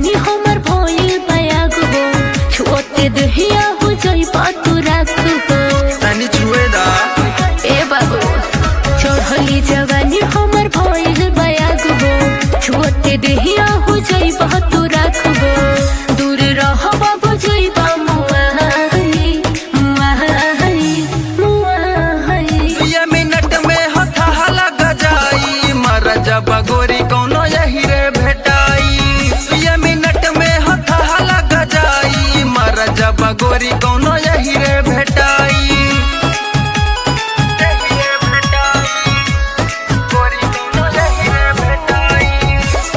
जवानी हमर भइल बयाग हो छुअते दहिया हो जई तू राख हो तनी छुए दा ए बाबू चढ़ली जवानी हमर भइल बयाग हो छुअते दहिया हो जई तू राख हो दूर रह बाबू जई बा मुआहली मुआहली मुआहली ये मिनट में हथा लग जाई मर जब गोरी कौनो यही रे भेटाई ये मिनट में हथा लग जाई मर जब गोरी कौनो यही रे भेटाई यही रे भेटाई। गोरी कौनो यही रे भेटाई।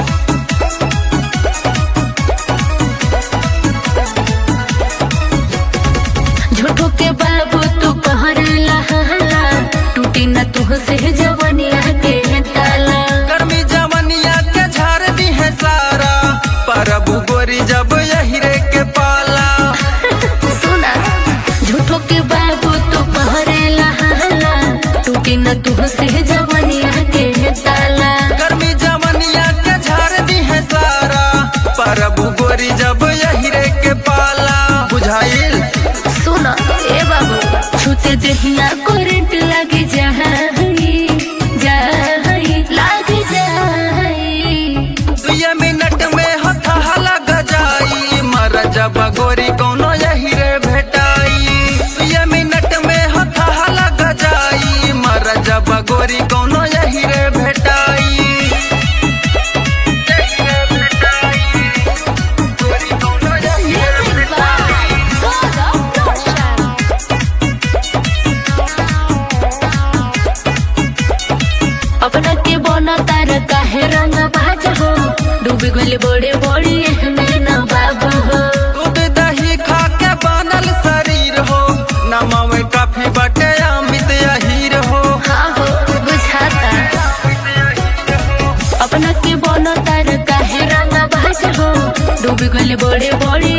झूठो के बाबू तू कहर लहला टूटी न तू से जवनिया के ताला गर्मी जवनिया के झाड़ दी है सारा परबू गोरी जब यही रे के पाला सुना झूठो के बाबू तू कहर लहला टूटी न तू से जवनिया के ताला गर्मी जवनिया के झाड़ दी है सारा परबू गोरी जब यही रे के पाला बुझाइल सुना ए बाबू छूते दहिया करंट लगे जाही जाही लगे जाही दुए मिनट में हथा लग जाई मर जब गोरी कौनो यही रे भेटाई दुए मिनट में हथा लग जाई मर जब गोरी कौनो यही रे भेटाई यही रे भेटाई। गोरी कौनो यही रे भेटाई। अपना के बना तार काहे रंग बाज हो डूबी गले बड़े बड़ी एहमे न बाबू हो दूध दही खा के बनल शरीर हो नमवे काफी बटे अमित अहीर हो हाँ हो बुझाता अपना के बना तार काहे रंग बाज हो डूबी गले बड़े बड़ी